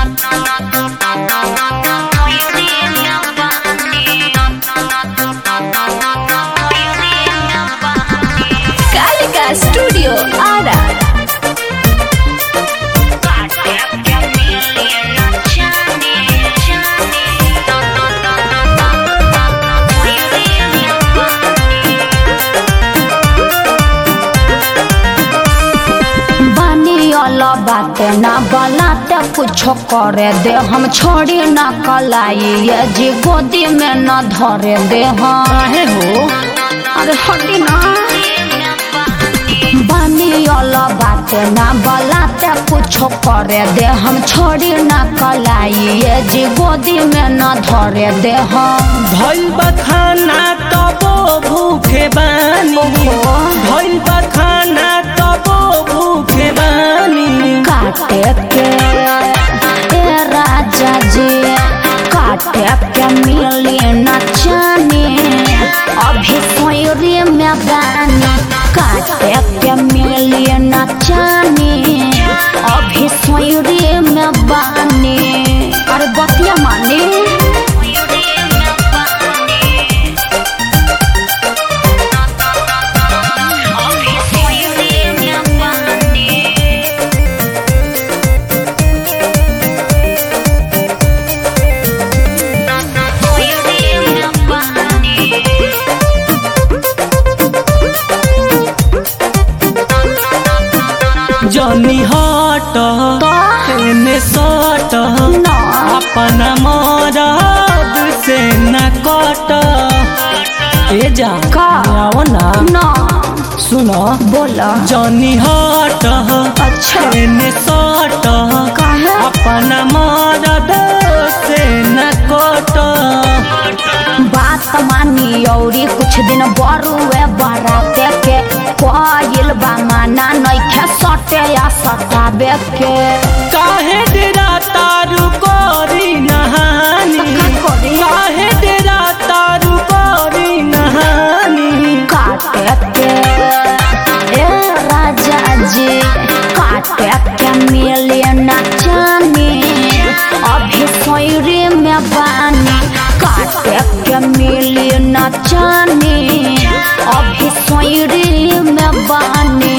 Kalika studio Ara बानी वाला बाते ना बलाते कुछो करे दे हम छोड़ी ना कलाई ये जी गोदी में न धरे दे हम काहे हो अरे हटी ना बानी वाला बाते ना बलाते कुछो करे दे हम छोड़ी ना कलाई ये जी गोदी में न धरे दे हम भइल बा खाना तबो भूखे बानी भइल बा खाना तबो भूखे बानी काटे के ए राजा जी काटे के मिली न जाने अभी सोयरे में बानी काटे के मिली न जाने अभी सोयरे में बानी अरे बतिया माने जनी हट एने सट ना। अपना मरद से न कट ए जा का? आओ ना ना सुन बोला जनी हट अच्छा एने सट काहे? अपना मरद से न कट बात मानी औरी कुछ दिन बरुए बराते के कोयल बा माना नइखे सटे या सताबे के काहे डेरा तारू कोरी नहानी का करी? काहे डेरा तारू कोरी नहानी काटे के ए राजा जी काटे के मिले न जाने अभी सोयरे में बानी काटे के मिले न जाने अभी सोयरे में बानी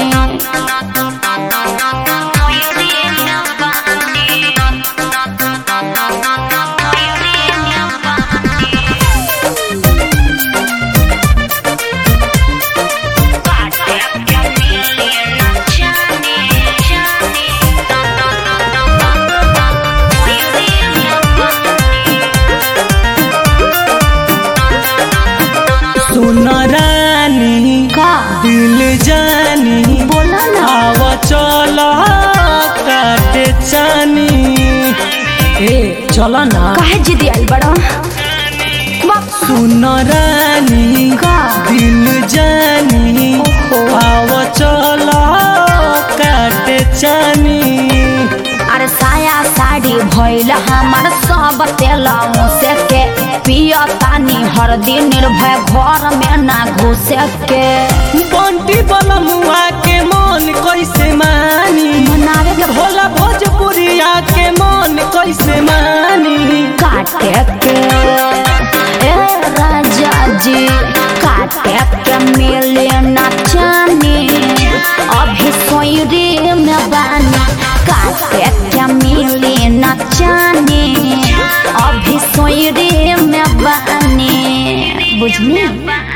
सुन रानी का दिल जानी बोला ना आव चल काटे चानी ए चल ना काहे जिदी आइल बड़ा सुन रानी का दिल जानी ओहो। आव चल काटे चानी अरे साया साड़ी भइल हमार सब तेला मुसे के पिया तानी हर दिन निर्भय घर में ना घुसे के बंटी बलमुआ के मन कैसे मानी मनावे के भोला भोजपुरिया के मन कैसे मानी काटे के ए राजा जी काटे के मिले ना जाने अभी सोयरे में बानी काटे के मिले ना जाने अभी सोयरे में बानी बुझनी